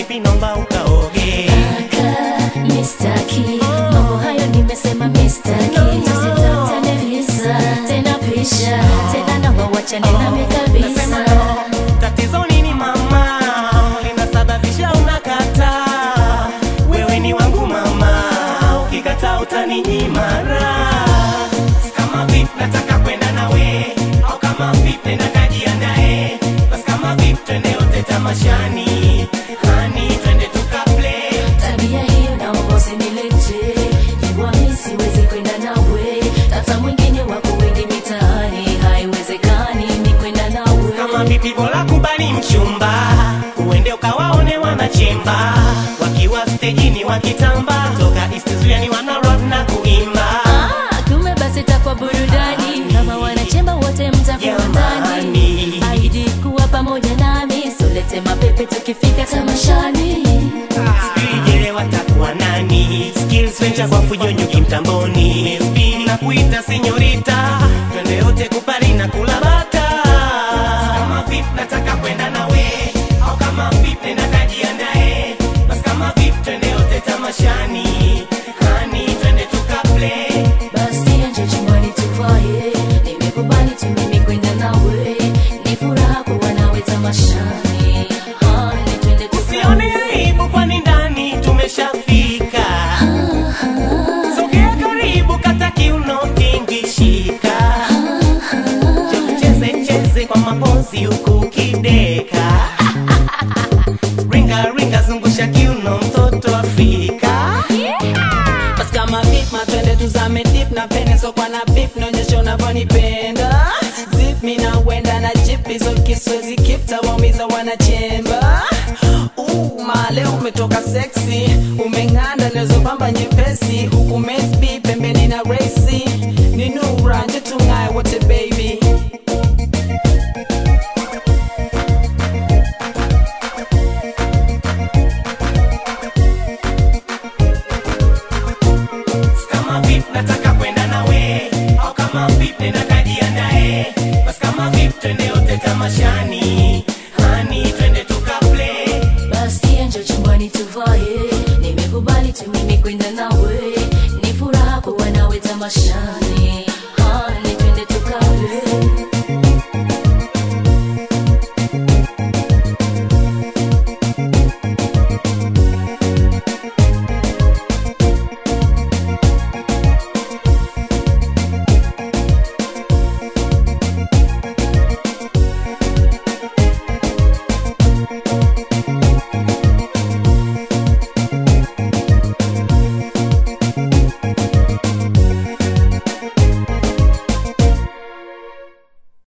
vipi nomba ukaoge Kaka, mistaki mambo hayo nimesema mistaki tusitafutane visa tena pisha tena naomba wachane nami Nasema kabisa no, tatizo nini mama linasababisha unakata wewe ni wangu mama ukikata utaninyima raha. kama vip nataka kwenda nawe au kama vip nenda kajiandae basi kama vip twende yote tamashani hani twende tukaplay tabia hiyo naomba usinilete jua mi siwezi kwenda nawe tata mwingine wako wengi mitaani haiwezekani ni kwenda nawe kama vipi bora kubali mchumba uende ukawaone wanachemba wakiwa stejini wakitamba toka istizuani wana rap na kuimba Ah, kumbe basi takwa burudani kama wanachemba wote mtakuwa ndani Jamani. aidi kuwa pamoja nami solete mapepe tukifika tamashani Sijele watakuwa nani skills venture kwa fujonyuki mtamboni MSB na kuita senyorita twende yote kupari na kula bata kama vip nataka kwenda nawe au kama vip nenda kajiandae basi kama vip twende yote tamashani hani twende tukaplay basi anje chumbani tuvae nimekubali tu mimi kwenda nawe ni furaha kuwa nawe tamashani hani twende Usione tukae aibu kwani ndani tumeshafika. Sogea karibu kata kiuno tingishika. Cheze cheze kwa mapozi huku kideka. Ringa ringa zungusha kiuno mtoto Afrika. basi kama vip matwende tuzame dip na pene sokwa na bip naonyesha unavyonipenda zip mi nawenda na jip hizo kiswezi kip tawaumiza wanachemba Uh, male umetoka seksi umeng'anda nezopamba nyepesi huku mesbi pembeni na resi ni nura nje tung'aye wote baby Kama vip nataka kwenda nawe au kama vip nenda kajiandae. Basi kama vip twende yote tamashani. Hani twende tukaplay. basi anje chumbani tuvae nimekubali tu mimi kwenda nawe ni furaha kuwa nawe tamashani